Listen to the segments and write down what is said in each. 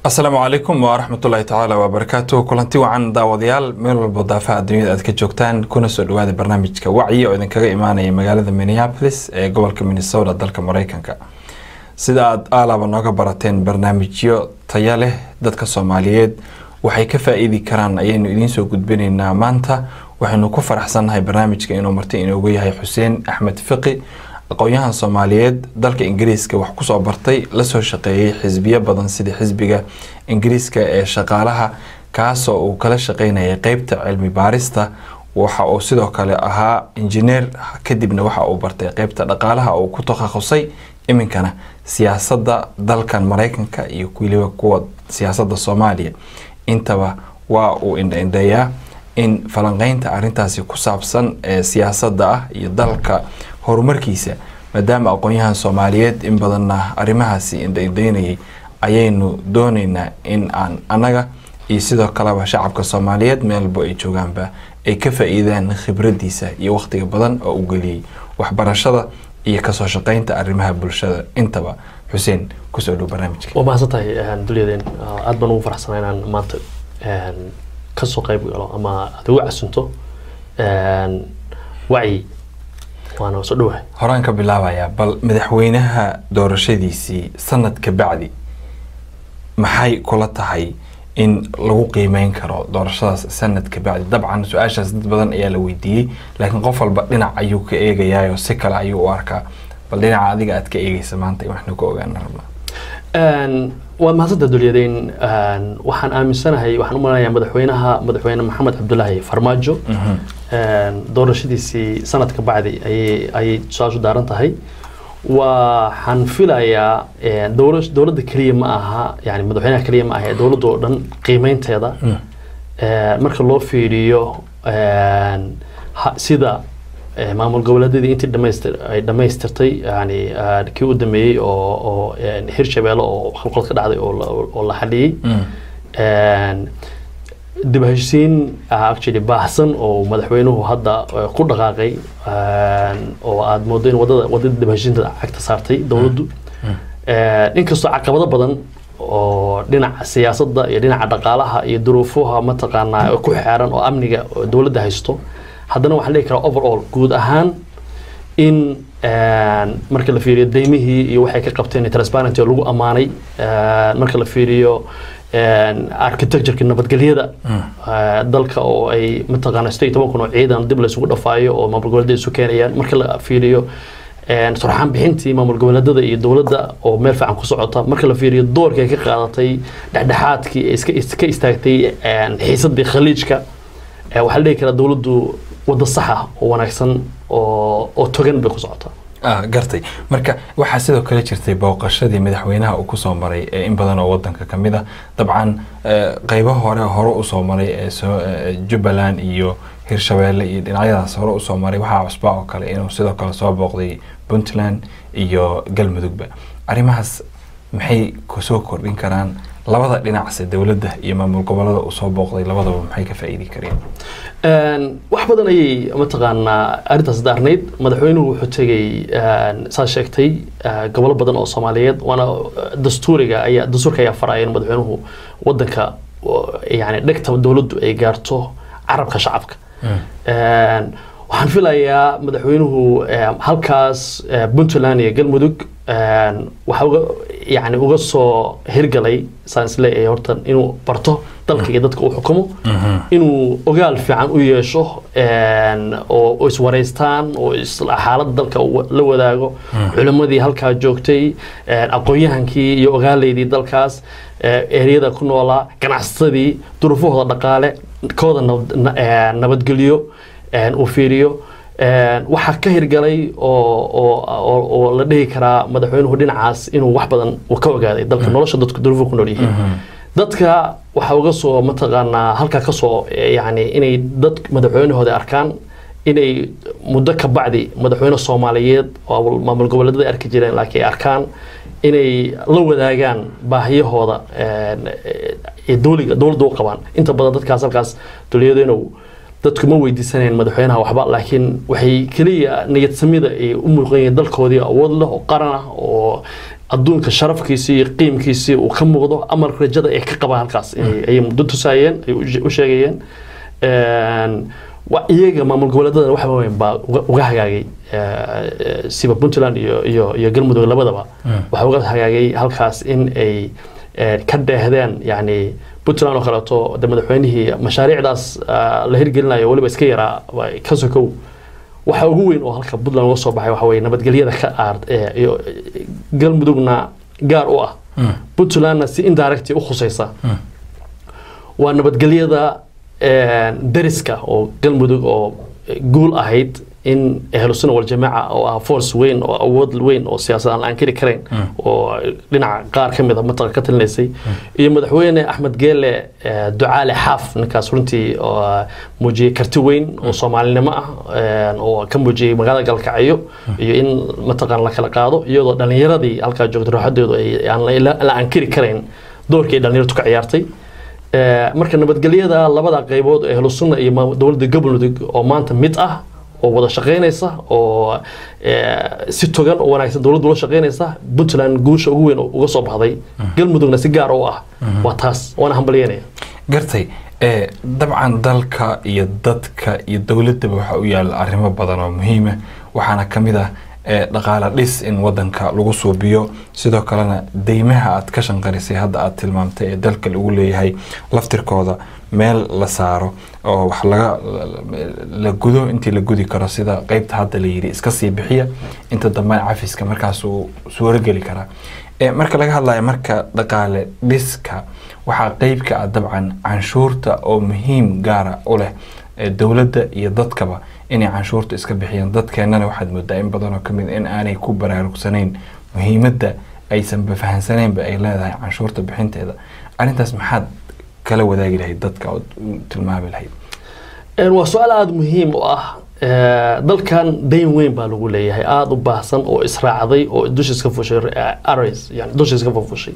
asalaamu calaykum waraxmatullaahi tacaala wabarakaatu kulanti wacan daawadayaal meel walbo daafaha adduunyada aad ka joogtaan kuna soo dhawaada barnaamijka wacyi oo idinkaga imaanaya magaalada minneapolis ee gobolka minnesota dalka mareykanka sida aad aalaaba nooga barateen barnaamijyo taya leh dadka soomaaliyeed waxay ka faa-iidi karaan ayaynu idiin soo gudbinaynaa maanta waxaynu ku faraxsannahay barnaamijka inuu marti inoogu yahay xuseen axmed fiqi aqoon-yahan soomaaliyeed dalka ingiriiska wax kusoo bartay lasoo shaqeeyey xisbiyo badan sida xisbiga ingiriiska ee shaqaalaha kaasoo uu kala shaqeynayay qeybta cilmi baarista waxa uu sidoo kale ahaa injineer kadibna waxa uu bartay qeybta dhaqaalaha uu ku takhasusay iminkana siyaasadda dalkan mareykanka iyo weliba kuwa siyaasadda soomaaliya intaba waa uu indhaindheeyaa in falanqeynta arintaasi ku saabsan ee siyaasadda ah iyo dalka horumarkiisa maadaama aqoon-yahan soomaaliyeed in badanna arrimahaasi indhaindheynayay ayaynu dooneynaa in aan annaga iyo sidoo kaleba shacabka soomaaliyeed meelbo ay joogaanba ay ka faa-iidaan khibraddiisa iyo wakhtiga badan oo u geliyey waxbarashada iyo kasoo shaqeynta arrimaha bulshada intaba xuseen kusoo dhow barnaamijka waa mahadsan tahay dulyadeen aada baan ugu faraxsanaa inaan maanta kasoo qeyb galo ama aad ugu casunto wacyi waana soo dhawahay horaan ka bilaabayaa bal madaxweynaha doorashadiisii sanad ka bacdi maxay kula tahay in lagu qiimeyn karo doorashadaas sanad ka bacdi dabcan su-aashaas dad badan ayaa la weydiiyey laakiin qof walba dhinac ayuu ka eegayaayoo si kale ayuu u arkaa bal dhinaca adiga aad ka eegeysa maanta in waxnu ka ogaana rabnaa waa mahadsanta dulyadeyn waxaan aaminsanahay waxaan u malanayaa madaxweynaha madaxweyne maxamed cabdulaahi farmaajo doorashadiisii sanadka bacdi ayay ayay su-aashu daaran tahay waxaan filayaa dowla dowladda keliya ma aha yani madaxweynaha keliya ma aha dowladda oo dhan qiimeynteeda marka loo fiiriyo sida maamul goboleedyadii intii dhamaystir ay dhamaystirtay yani kii u dameeyey oo oo hirshabeelle oo halqalad ka dhacday oo la xaliyey dib heshiisiin actually baahsan oo madaxweynuhu hadda ku dhaqaaqay oo aada moodo in wadada wadada dib heshiisiinta cagta saartay dowladdu inkastoo caqabado badan oo dhinaca siyaasadda iyo dhinaca dhaqaalaha iyo duruufuha mataqaanaa ku xeeran oo amniga dowladda haysto haddana waxaan dhihi karaa overall guud ahaan in marka la fiiriyo deymihii iyo waxay ka qabteen transparency oo lagu ammaanay marka la fiiriyo architectureka nabadgelyada dalka oo ay mataqaana sideed toban kun oo ciidan dib laysugu dhafaayo oo maamul goboleedyada isu keenayaan marka la fiiriyo surxaan bixintii maamul goboleedyada iyo dowladda oo meel fiican ku socota marka la fiiriyo doorkii ay ka qaadatay dhexdhexaadkii ee iska istaagtay xiisadii khaliijka waxaa la dhihi karaa dowladdu wadda saxa oo wanaagsan oo oo togan bay ku socotaa gartay marka waxaa sidoo kale jirtay booqashadii madaxweynaha uu kusoo maray ee in badan oo wadanka kamid a dabcan qeybo hore hore usoo maray ee jubbaland iyo hirshabeelle iyo dhinacyadaas hore usoo maray waxaa cusbaa oo kale inuu sidoo kale soo booqday puntland iyo galmudugba arrimahaas maxay kusoo kordhin karaan labada dhinacse dowladda iyo maamul gobolada uu soo booqday labadaba maxay ka faa-iidi kareen wax badan ayay mataqaanaa arrintaas daarnayd madaxweynuhu wuxuu tegay saa sheegtay gobolo badan oo soomaaliyeed waana dastuuriga ayaa dastuurka ayaa faraya in madaxweynuhu wadanka yani dhegta dowladdu ay gaarto carabka shacabka waxaan filayaa madaxweynuhu halkaas puntland iyo galmudug waxa uga yani uga soo hirgalay saan isleeyahay horta inuu barto dalka iyo dadka uu xukumo inuu ogaal fiican u yeesho oo iswareystaan oo xaaladda dalka la wadaago culimmadii halkaa joogtay aqoon-yahankii iyo ogaaleydii dalkaas ereyada ku noolaa ganacsatadii duruufahooda dhaqaale kooda nabadgelyo uu fiiriyo waxaa ka hirgalay oo la dhihi karaa madaxweynuhu dhinacaas inuu wax badan ka ogaaday dalka nolosha dadku duruufu ku nool yihiin dadka waxaa uga soo mataqaanaa halkaa kasoo yani inay dad madaxweynahooda arkaan inay muddo ka bacdi madaxweyne soomaaliyeed oo maamul goboleedyada arki jireen laakiin ay arkaan inay la wadaagaan baahiyahooda dowliga dowladda u qabaan inta badan dadkaas halkaas dowliyadeenow dadku ma weydiisanayeen madaxweynaha waxba laakiin waxay keliya niyad samida ay u muuqan yihiin dalkoodii awood leh oo qaran ah oo adduunka sharafkiisii iyo qiimkiisii uu ka muuqdo amal rajada ay ka qabaan halkaas inay- ayay muddo tusaayeen ay u- u sheegayeen Een, wa- iyaga maamul goboleedada wax weyn baa uga- uga hagaagay eh, eh, siba puntland iyo iyo iyo galmudug labadaba waxaa uga hagaagay halkaas in ay eh, ka dheehdeen yani puntland oo kaleeto de madaxweynihii mashaariicdaas ah, la hirgelinayo weliba iska yaraa waa ka sokow waxa ugu weyn oo halka puntland uga soo baxay waxa weye nabadgelyada ka aar eh, iyo eh, galmudugna gaar u ah puntlandna si indirect u khusaysa waa nabadgelyada eh, deriska oo galmudug oo eh, guul ahayd in ahlusuna waljamaaca oo ah force weyn oo awood weyn oo siyaasad aan la ankiri karayn oo dhinaca qaar ka mid a mataqa ka talinaysay iyo madaxweyne axmed geele eh, ducaale xaaf ninkaas runtii oo ah, muujiyey karti weyn oo soomaalinimo ah eh, oo ka muujiyey magaalada galkacyo iyo in mataqaan la kala qaado iyadoo dhalinyaradii halkaa joogtay rooxadeedu ay aan la- la ankiri karayn doorkii ay dhalinyartu ka ciyaartay Eh, marka nabadgelyada labada qaybood ee ahlusunna iyo maam- dowladda galmudug oo maanta mid ah oo wada shaqaynaysa oo eh, si togan oo wanaagsan dowladdu ula shaqaynaysa puntland guusha ugu weyn oo uga soo baxday galmudugna si gaar u ah waa taas waana hambalyanaya gartay ee dabcan dalka iyo dadka iyo dowladaba waxaa u yaala arrimo badan oo muhiima waxaana ka mid ah ee dhaqaale dhis in wadanka lagu suubiyo sidoo kalena deymaha aad ka shanqarisay hadda aad tilmaamtay ee dalka lagu leeyahay laftirkooda meel la saaro oo wax laga la gudo intii la gudi karo sida qeybta hadda la yidhi iska sii bixiya inta dambena cafiska markaas uu suurogeli karaa ee marka laga hadlayo marka dhaqaale dhiska waxaa qeyb ka ah dabcan canshuurta oo muhiim gaara u leh ee dowladda iyo dadkaba inay canshuurta iska bixiyaan dadkeennana waxaad moodaa in badan oo kamid in aanay ku baraarugsanayn muhiimadda aysanba fahansaneenba ay leedahay canshuurta bixinteeda arrintaas maxaad kala wadaagi lahayd dadka ood u tilmaami lahayd Een, waa su-aal aada muhiim u ah Eh, dalkan dayn weyn baa lagu leeyahay aada u baahsan oo israacday oo dushiis ka fushay eh, arrays yani dushiis ka fufushay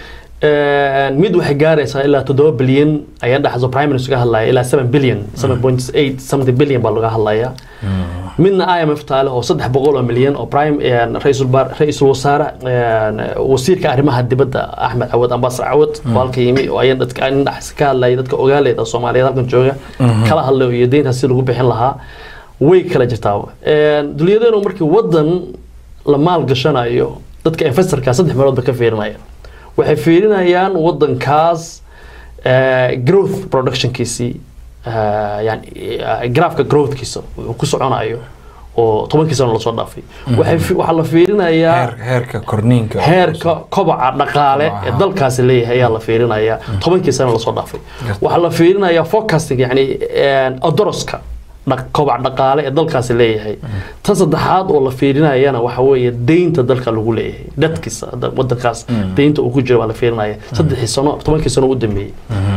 Een, mid waxay gaaraysaa ilaa toddoba bilyan ayaa dhaxayso prime minister ka hadlaya ilaa seven billion seven point eight something billion baa laga hadlaya midna IMF taale oo saddex boqol oo milyan oo prime een, ra'iisul baar- ra'iisul wasaare een, wasiirka arrimaha dibadda axmed cawad ambaasar cawad oo halka yimi oo ayan dadka nin dhaxs ka hadlaya dadka ogaaleyda soomaaliyeed halkan jooga kala hadlayo iyo deynta si lagu bixin lahaa way kala jirtaa Een, dulyadeenu markii wadan la maal gashanayo dadka investorka saddex meelood ba ka fiirinaya waxay fiirinayaan wadankaas eh, growth productionkiisii eh, yani eh, graafka growthkiisa uu ku soconayo oo tobankii sano lasoo dhaafay waxay fi- waxaa la fiirinayaa heer heerka korniinka oo- heerka kobaca dhaqaale ee Kobaca. dalkaasi leeyahay ayaa la fiirinayaa tobankii sano lasoo dhaafay Garta. waxaa la fiirinayaa forecasting yani odoroska dhaq- kobac dhaqaale ee dalkaasi leeyahay tan saddexaad oo la fiirinayana waxa weeye deynta dalka lagu leeyahay dadkiisa hadda wadankaas deynta uu ku jiro baa la fiirinaya saddexii sano tobankii sano u dambeeyey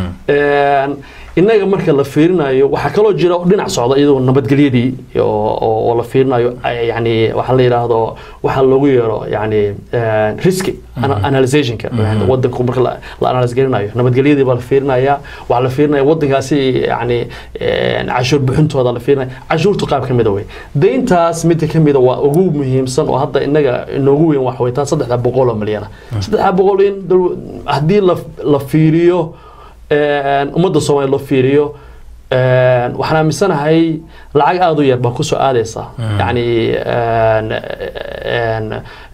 Een, innaga marka la fiirinayo waxaa kaloo jira dhinac socda iyadoo nabadgelyadii oo- oo oo la fiirinayo ay- yani waxaa la yidhaahdo waxaa loogu yeero yani een, riski ana- analysationka yani wadanku marka la- la analyse garinayo nabadgelyadii baa la fiirinaya waxaa la fiirinaya wadankaasi yani een, cashuur bixintooda la fiirinaya cashuurtu qaab ka mida wey deyntaas midda ka mida waa ugu muhiimsan oo hadda innaga inoogu weyn waxa wey taa saddexda boqol oo milyana saddexda boqol in dal- haddii la la fiiriyo een, ummadda soomaaliya loo fiiriyo een, waxaan aaminsanahay lacag aada u yar baa kusoo aadaysa yacni een, een,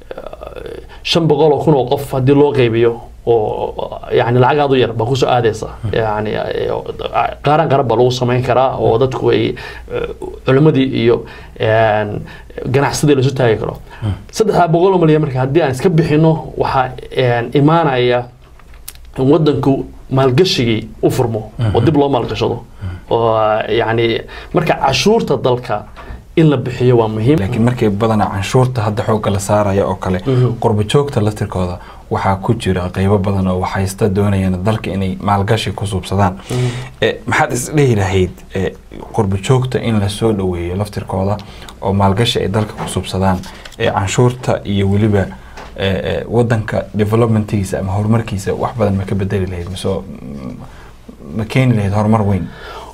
shan boqol oo kun oo qof haddii loo qaybiyo oo yani lacag aada u yar baa kusoo aadaysa yani qaaran qaran baa lagu samayn karaa oo dadku ay culimadii iyo een, ganacsadii la isu taagi karo saddexdaa boqol oo malyan marka haddii aan iska bixino waxaa een, imaanaya in wadanku maalgashigii u furmo oo dib loo maalgashado oo yani marka cashuurta dalka in la bixiyo waa muhiim laakiin markay badanaa canshuurta hadda xoogga la saaraya oo kale qurbo joogta laftirkooda waxaa ku jira qeybo badan oo waxaysta doonayaan dalka inay maalgashi ku suubsadaan Eh, maxaad isdhehi lahayd eh, qurbo joogta in lasoo dhoweeyo laftirkooda oo maalgashi ay dalka ku suubsadaan eh, canshuurta iyo weliba eh, eh, wadanka developmentigiisa ama horumarkiisa wax badan ma ka bedeli lahayd mise mm, ma keeni lahayd horumar weyn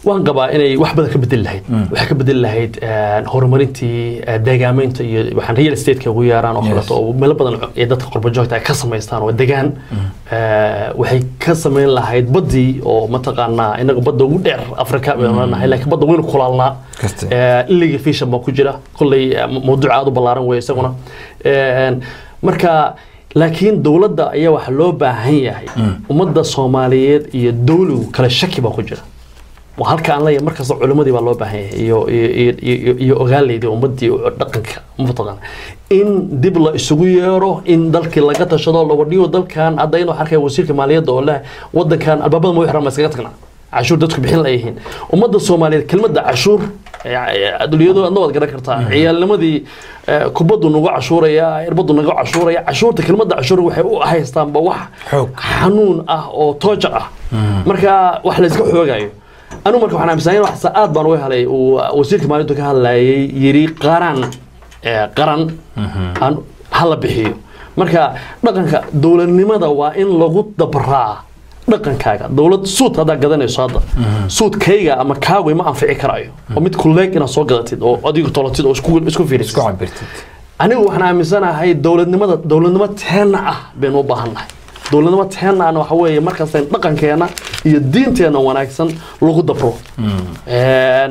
waan qabaa inay wax badan ka bedeli lahayd waxay ka bedeli lahayd een, horumarintii eh, deegaameynta iyo waxaan real estate-ka ugu yeeraan oo Yes. kaleeto oo meelo badan ee dadka qurba joogta ay ka samaystaan oo degaan Eh, waxay ka samayn lahayd baddii oo mataqaanaa inaga badda ugu dheer afrika baynu nahay laakiin badda waynu kulaalnaa Kasta. Eh, iliga fishan baa ku jira kolley eh, mawduuc aad u ballaaran weeye isaguna Een, marka laakiin dowladda ayaa waxa loo baahan yahay ummadda soomaaliyeed iyo dowligu kale shaki baa ku jira waa halka aan leeyahay markasta culimmadii baa loo baahan yahay iyo iyo iyo- iyo iyo ogaaleydii ummaddii oo dhaqanka mataqaana in dib la isugu yeero in dalkii laga tashado la wadhiyo dalkan hadda inuu arkaya wasiirka maaliyadda oo leh wadankan albaabada ma xiran ma iskaga tagna cashuur dadku bixin layihiin ummadda soomaaliyeed kelmadda cashuur adduunyadu adna waad garan kartaa ciyaalnimadii eh, kubaddu nagu cashuuraya irbaddu nagu cashuuraya cashuurta kelmadda cashuur waxay u haystaanba wax Xoog. xanuun ah oo tooja ah marka wax la iska xoogayo anigu marka waxaan aaminsanahay wax aad baan uga helay uu wasiirka maaliyaddu ka hadlayay yiri qaran eh, qaran aan hala bixiyo marka dhaqanka dowladnimada waa in lagu dabraa dhaqankaaga dowlad suud haddaa gadanayso hadda suudkayga ama kaaway ma anfici karayo oo mid kuleeg inaad soo gadatid oo adigu tolatid oo isku isku isku fiirisid cabirtid anigu waxaan aaminsanahay dowladnimada dowladnimo teenna ah baynu u baahannahay dowladnimo teenna ahna waxa weeye markaas in dhaqankeena iyo diinteena wanaagsan lagu dabro Een,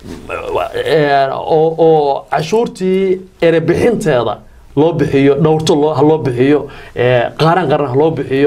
een, oo oo cashuurtii erebixinteeda loo bixiyo dhowrto loo ha loo bixiyo ee, qaaran qaran ha loo bixiyo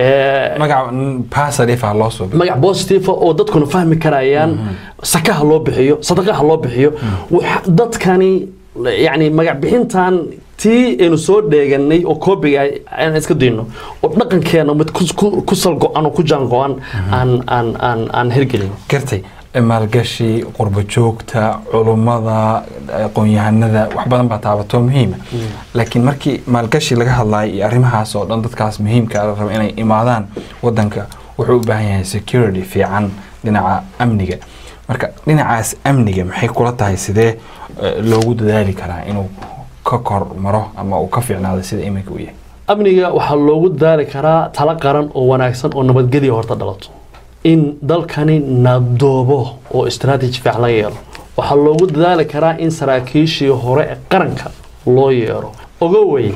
ee, magaca pasarif ah loo soo bi magac positive oo dadkuna fahmi karayaan sakaha loo bixiyo sadaqaha loo bixiyo waxa- dadkani yani magac bixintan tii aynu soo dheeganay oo koobiga aan iska dayno oo dhaqankeena mid ku- ku- ku sal go-an oo ku jaan go-an aan aan aan aan hirgelin gartay maalgashi qurbo joogta culummada aqoon-yahanada wax badan baa taabato muhiima laakiin markii maalgashi laga hadlayo iyo arrimahaas oo dhan dadkaas muhiimka la rabo inay imaadaan wadanka wuxuu u baahan yahay security fiican dhinaca amniga marka dhinacaas amniga maxay kula tahay sidee eh, loogu dadaali karaa inuu ka kor maro ama uu ka fiicnaado sida iminka uu yahay amniga waxaa loogu daari karaa talo qaran oo wanaagsan oo nabadgelya horta dhalato in dalkani nabdoobo oo istaraatiiji fiican laga yeelo waxaa loogu dadaali karaa in saraakiishii hore ee qaranka loo yeero ogowey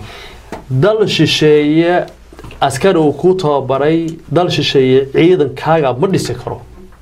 dal shisheeye askari uu ku tababaray dal shisheeye ciidankaaga ma dhisi karo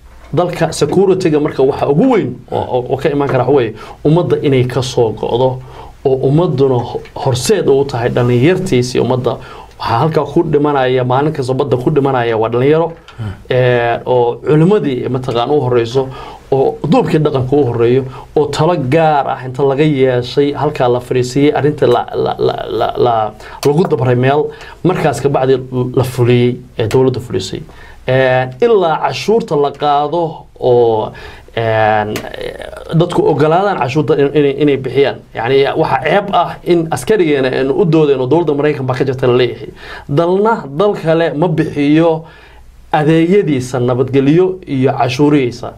dalka security-ga marka waxa ugu weyn oo- oo oo ka imaan kara waxa weeye ummadda inay ka soo go'do oo ummadduna ho- horseed u tahay dhallinyartiisii ummadda waxaa halkaa ku dhimanaya maalin kasta badda ku dhimanaya waa dhallinyaro ee, oo culimmadii mataqaan u horeyso oo duubkii dhaqanka u horeeyo oo talo gaar ah inta laga yeeshay halkaa la fariisiiyey arrinta la- la- la- la- la- lagu dabray meel markaas kabacdi la fuliyey ee dowladda fulisay Een, ilaa cashuurta la qaado oo een, dadku ogolaadaan cashuurta in- inay inay bixiyaan yani waxaa ceeb ah in askarigeena aynu u doodayno dowladda maraykan baa ka jirta la leeyahay dalna dal kale ma bixiyo adeegyadiisa nabadgelyo iyo cashuurihiisa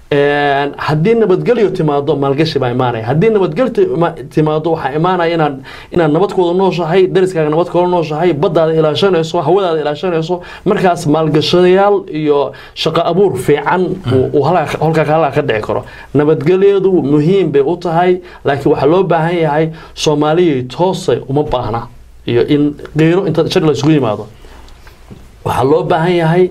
Een, haddii nabadgelyo timaado maalgashi baa imaanaya haddii nabadgelyo tima- timaado waxaa imaanaya inaad inaad nabadkooda nooshahay dariskaaga nabadkooda nooshahay baddaada ilaashanayso hawadaada ilaashanayso markaas maalgashadayaal iyo shaqo abuur fiican uu- uu halkaa halkaa halkaa ka dhici karo nabadgelyadu muhiim bay u tahay laakiin waxaa loo baahan yahay soomaaliyay toosay uma baahna iyo in qiiro inta shir la isugu yimaado waxaa loo baahan yahay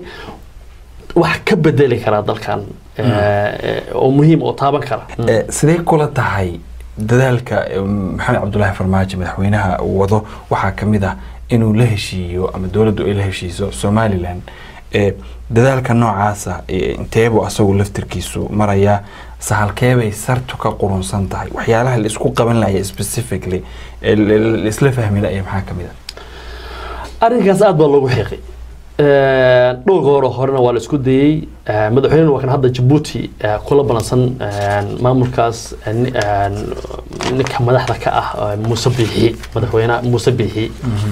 wax ka bedeli karaa dalkan eh, eh, oo muhiim oo taaban kara Eh, sidee kula tahay dadaalka eh, maxamed cabdulaahi farmaajo madaxweynaha uu wado waxaa ka mid ah inuu la heshiiyo ama dowladdu ay la heshiiso somalilan Eh, dadaalka noocaasa eh, inteebuu asagu laftirkiisu marayaa sahalkeebay sartu ka qurunsan tahay waxyaalaha la isku qaban laya specifically ee la- la la isla fahmi laya maxaa ka mid ah arrinkaas aad baa loogu xiiqay dhowrka hore horena waa la isku dayey Eh, madaxweynena waa kan hadda jabuuti eh, kula balansan eh, maamulkaas eh, ni- eh, ninka madaxda ka ah eh, muuse biixi madaxweyne muuse biixi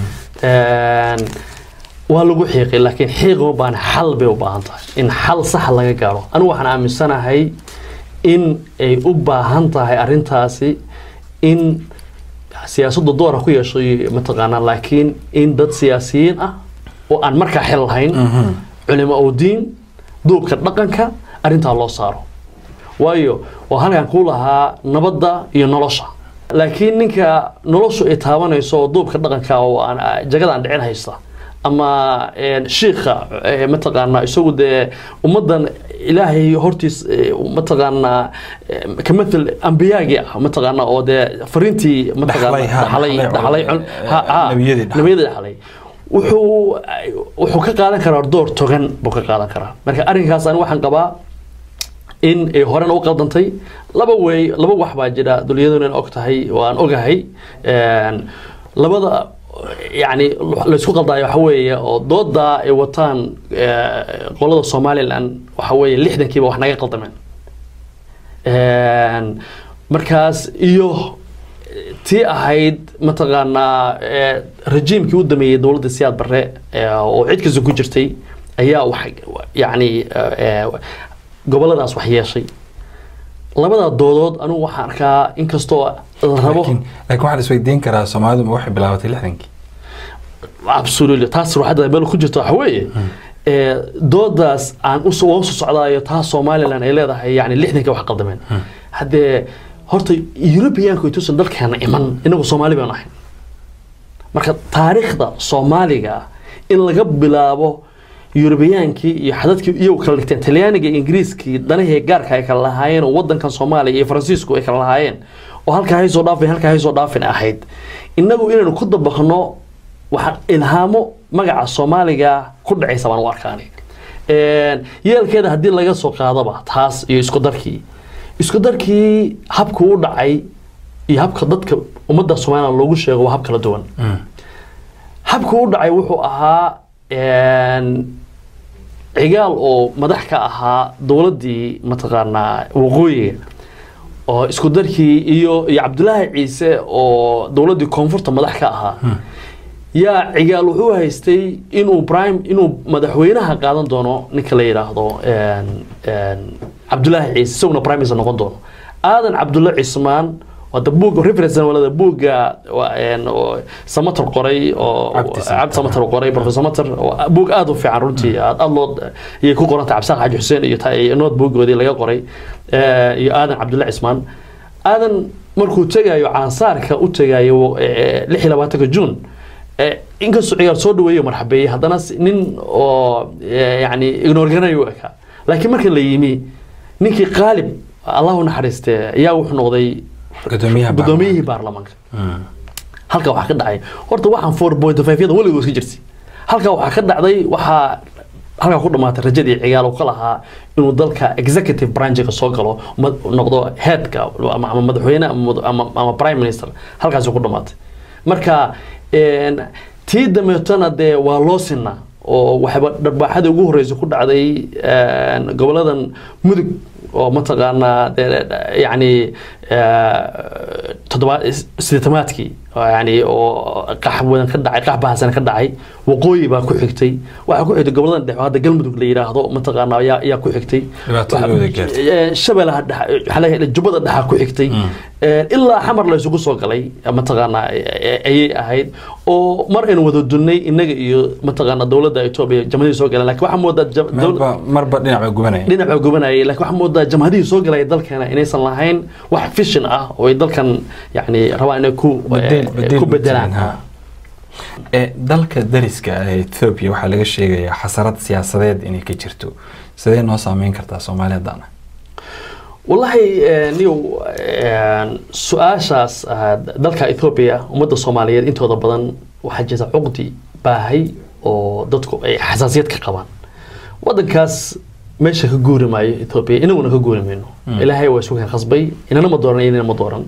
Eh, waa lagu xiiqay laakiin xiiq uma baahna xal bay u baahan tahay in xal sax laga gaaro anigu waxaan aaminsanahay in ay u baahan tahay arrintaasi in siyaasadda doora ku yeeshay mataqaanaa laakiin in dad siyaasiyiin ah oo aan markaa xil lahayn culimo oo diin duubka dhaqanka arrintaa loo saaro waayo waa halkan kuu lahaa nabadda iyo nolosha laakiin ninka noloshu ay taabanayso oo duubka dhaqanka oo aan jagada aan dhicin haysta ama shiikha mataqaanaa isagu dee ummaddan ilaahay hortiis mataqaanaa kamathal ambiyaagii ah mataqaanaa oo dee fariintii mataqaanaa dhaxlay dhaxlay nabiyadii dhaxlay wuxuu wuxuu ka qaadan karaa door togan buu ka qaadan karaa marka arrinkaas ani waxaan qabaa in ay horena u qaldantay laba wey laba wax baa jira dulyaduna in og tahay oo aan ogahay labada yani laysku qaldaayo waxa weeye oo doodaa ay wataan qolada somalilan waxa weeye lixdankiiba wax naga qaldameen markaas iyo tii ahayd mataqaanaa rajiimkii u dameeyey dowladda siyaad barre oo cid kasta ku jirtay ayaa wax yani goboladaas wax yeeshay labada doodood anigu waxaan arkaa inkastoo la rabo laakiin waxaan isweydiin karaa soomaalidu ma waxay bilaabatay lixdankii absolutely taas ruuxadda meel ku jirta waxa weeye doodaas aan usoo waan usoo socdaayo taas somaliland ay leedahay yani lixdanka wax qaldameen haddee horta europeanku intuusan dalkeena iman inagu soomaali baan ahayn marka taariikhda soomaaliga in laga bilaabo eurubiyaankii iyo xadadkii iyagu kala dhigteen talyaaniga iyo ingiriiskii danahii gaarka ay kala lahaayeen oo wadankan soomaaliya iyo faransiisku ay kala lahaayeen oo halkaa haysoo dhaafin halkaa haysoo dhaafin ahayd inagu inaynu ku dabaqno waxaan ilhaamo magaca soomaaliga ku dhacaysa baan u arkaani yeelkeeda haddii laga soo qaadaba taas iyo isku darkii isku darkii habku u dhacay iyo habka dadka ummadda somaliland loogu sheego waa hab kala duwan habku u dhacay wuxuu ahaa cigaal oo madax ka ahaa dowladdii mataqaanaa waqooyiga oo isku darkii iyo iyo cabdulaahi ciise oo dowladdii koonfurta madax ka ahaa yaa cigaal wuxuu haystay inuu prime inuu madaxweynaha qaadan doono ninka la yidhaahdo cabdulaahi ciise isaguna prime minister noqon doono aadan cabdulla cismaan wada buug reference walada buugga samater qoray oo cabdi samater qoray professor samater buug aad u fiican runtii aad aad loo iyay ku qorantay cabdisaaq xaaji xuseen iyo nood buuggoodii laga qoray iyo aadan cabdulla cismaan aadan markuu tegayo caansaarka u tegayo lix iyo labaatanka june inkastoo ciyaar soo dhaweeyo marxabeeyey haddana nin oo yani ignoorganayo ekaa laakiin marka la yimi ninkii qaalib allahu naxariiste ayaa wuxuu noqday gudoomiyihii baarlamaanka halka waxaa ka dhacay horta waxaan four point five yada weligood iska jirtay halka waxaa ka dhacday waxaa halkaa ku dhamaatay rajadii cigaal uu ka lahaa inuu dalka executive branchka soo galo noqdo headka ama madaxweyne ama prime minister halkaasi ku dhamaatay marka tii dameetona dee waa loo sinaa oo waxayba dharbaaxadii ugu horreysay ku dhacday goboladan mudug oo mataqaanaa yani toddobaad sideetamaadkii yani oo qax wadan ka dhacay qax bahasan ka dhacay waqooyi baa ku xigtay waxaa ku xigtay goboladan dhexe hadda galmudug la yidhaahdo mataqaanaa ayaa ayaa ku xigtay shabeelaha jubbada dhexa ku xigtay ilaa xamar la isugu soo galay mataqaanaa ayay ahayd oo mar aynu wada dunnay innaga iyo mataqaanaa dowladda etoobiya jamhadihii soo galeen lakin waxaa moodaa marba dhinac baa gubanaya dhinac baa gubanayay lakin waxaa moodaa jamhadihii soo galaya dalkeena inaysan lahayn wax fishin ah oo ay dalkan yani rabaan inay ku ku bedelaan dalka dariska ee ethoobia waxaa laga sheegayaa xasarad siyaasadeed inay ka jirto sidee noo saameyn kartaa soomaaliyadana wallahi niyow su-aashaas dalka ethoobia ummadda soomaaliyeed intooda badan waxaa jirta cuqdi baahay oo dadku ay xasaasiyad ka qabaan wadankaas meesha ka guuri maayo ethoobia inaguna ka guuri mayno ilaahay waa isugu khasbay inana ma dooran inana ma dooran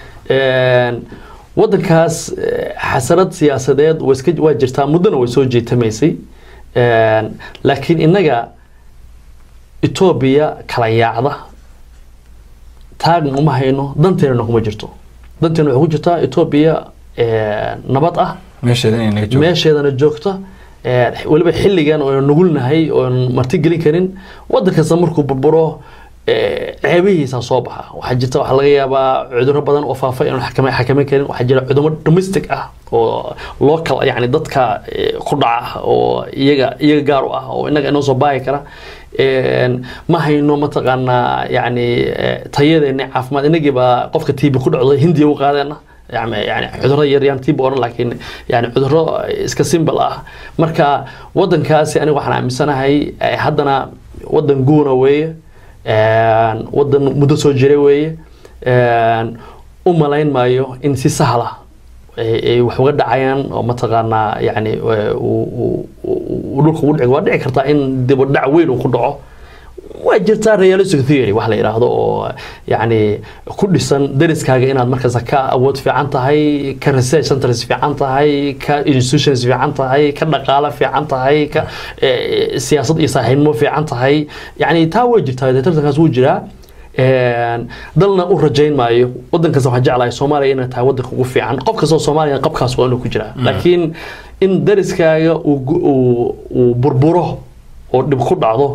wadankaas xasarad siyaasadeed waa jirtaa muddona way soo jeetamaysay laakiin innaga etoobiya kala yaacda taagna uma hayno danteennana kuma jirto danteena waxay ku jirtaa etoobiya nabad ah meesheedana joogta weliba xilligan oo nugulnahay oon marti gelin karin wadan kasta markuu burburo ceebihiisa soo baxa waxaa jirta waxaa laga yaabaa cudurro badan oo faafa inaan xakameyn karin waxaa jira cudurro domestic ah oo local yani dadka ku dhaca oo iyaga iyaga gaar u ah oo innaga inoo soo baahi kara een, ma hayno mataqaanaa yani eh, tayadeeni caafimaad inagiiba qofka tiibi ku dhacdo hindiya u qaadeena yani yani cudurro yaryaan tiibi odhan laakiin yani cudurro iska simbal ah marka wadankaasi aniga waxaan aaminsanahay eh, haddana wadan guuna weeye een, wadan muddo soo jira weeye een, u malayn maayo in si sahla ay ay wax uga dhacayaan oo mataqaanaa yani eh, uu- uu uu- uu dhulka ugu dhici waa dhici kartaa in dib u dhac weyn uu ku dhaco waa jirtaa realistic theory wax la yidhaahdo oo yani ku dhisan dariskaaga inaad markaas ka awood fiican tahay ka research centers fiican tahay ka institutions fiican tahay ka dhaqaale fiican tahay ka eh, siyaasad iyo saaxiibnimo fiican tahay yani taa way jirtaa dee tartankaas wuu jiraa Een, dalna u rajayn maayo wadan kasta waxaan jeclahay soomaaliya inay tahay wadanka ugu fiican qof kastoo soomaaliya qabkaas waa inuu ku jiraa laakiin in dariskaaga uu gu- uu uu burburo oo dhib ku dhacdo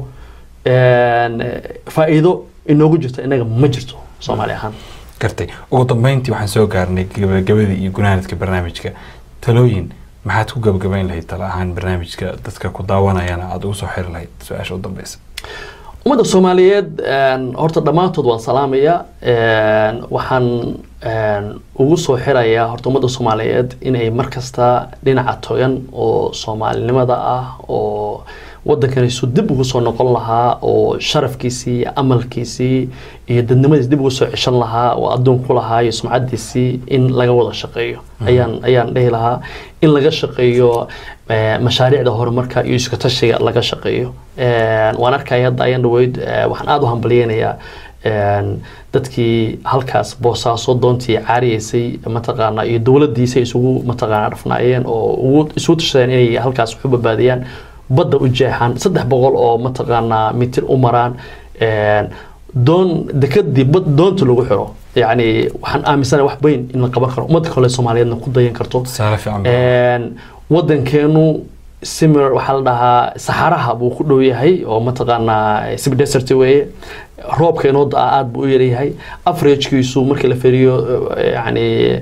een, faa'iido inoogu jirto inaga ma jirto soomaali ahaan gartay ugu dambeyntii waxaan soo gaarnay gabagabadii iyo gunaanadka barnaamijka talooyin maxaad ku gabagabayn lahayd tala ahaan barnaamijka dadka ku daawanayana aada ugu soo xiri lahayd su-aasha u dambeysa ummadda soomaaliyeed een, horta dhammaantood waan salaamaya een, waxaan een, ugu soo xirayaa horta ummadda soomaaliyeed inay mar kasta dhinaca togan oo soomaalinimada ah oo waddankanisu dib ugu soo noqon lahaa oo sharafkiisii iyo amalkiisii iyo dadnimadiis dib ugu soo ceshan lahaa oo adduun ku lahaa iyo sumcadiisii in laga wada shaqeeyo ayaan ayaan dhihi lahaa in laga shaqeeyo eh, mashaariicda horumarka iyo iska tashiga laga shaqeeyo Een, waan arkaya hadda ayaan dhaweyd eh, waxaan aada u hambalyeynayaa een, dadkii halkaas boosaaso doontii caariyeysay mataqaana iyo dowladiisa isugu mataqaana dhafnaayeen oo ugu isugu tashadeen inay halkaas wax u badbaadiyaan badda u jeexaan saddex boqol oo mataqaanaa mitir u maraan een, doon dekadii bad doonta lagu xiro yacni waxaan aaminsanahay wax weyn in la qaban karo ummadda kale soomaaliyeedna ku dayan karto tusaale fiican baa. Een, wadankeenu similar waxaa la dhahaa saxaraha buu ku dhow yahay oo mataqaanaa sibdesert weeye roobka inoo da aada buu u yaryahay averagkiisu markii la feriyo eh, yacni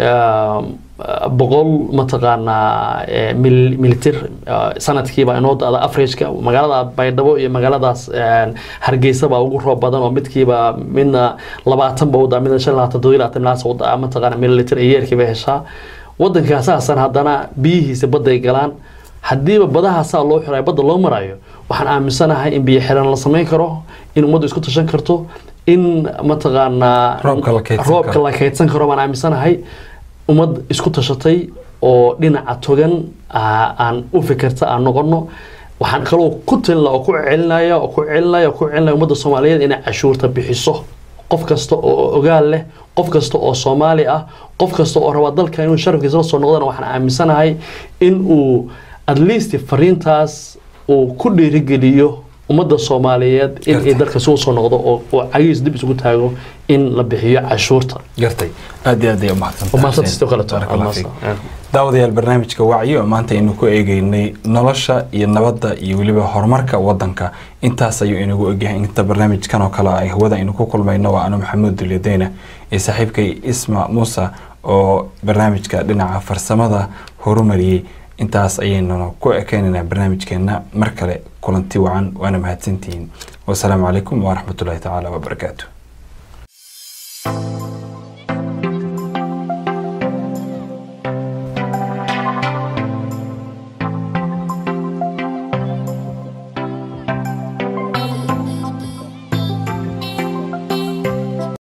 um, boqol mataqaanaa eh, mil- militir eh, sanadkiiba inoo da-da averageka magaalada baydhabo iyo magaaladaas een, hargeysa baa ugu roob badan oo midkiiba midna labaatan ba u daa midna shan iyo labaatan todoba iyo labaatan ilaas u daa mataqaana mililitir iyo yeerkiiba heshaa wadankaasaasaan haddana biyihiisa badday galaan haddiiba badahaasaa loo xirayo badda loo marayo waxaan aaminsanahay in biyo xiran la samayn karo in ummaddu isku tashan karto in mataqaanaa Roobka la kaydsan roobka karo. la kaydsan karo baan aaminsanahay ummad isku tashatay oo dhinaca togan aa- aan u fikirta aan noqono waxaan kaloo ku talina oo ku celinaya oo ku celinaya oo ku celinaya ummadda soomaaliyeed inay cashuurta bixiso qof kasta oo ogaal leh qof kasta oo soomaali ah qof kasta oo raba dalka inuu sharafkiisa la soo noqdana waxaan aaminsanahay in uu at least fariintaas uu ku dhiirigeliyo ummadda soomaaliyeed in ay Gartay. dalka isugu soo noqdo oo oo cagihiis dib isugu taago in la bixiyo cashuurta gartay aad iyo aad ay umahadsantahay وماسات Xuseen. استقلت Barakallahu fiik. daawadayaal barnaamijka wacyi oo maanta aynu ku eegeynay nolosha iyo nabadda iyo weliba horumarka wadanka intaas ayuu inagu egyahay inta barnaamijkan oo kale ay hawada aynu ku kulmayno waa anu maxamuud dulyadeyna iyo saaxiibkay isma muuse oo barnaamijka dhinaca farsamada horumariyey intaas ayaynuna ku ekeynaynaa barnaamijkeena mar kale kulanti wacan waana mahadsantihiin wasalaamu calaykum waraxmatullaahi tacaala wabarakaatu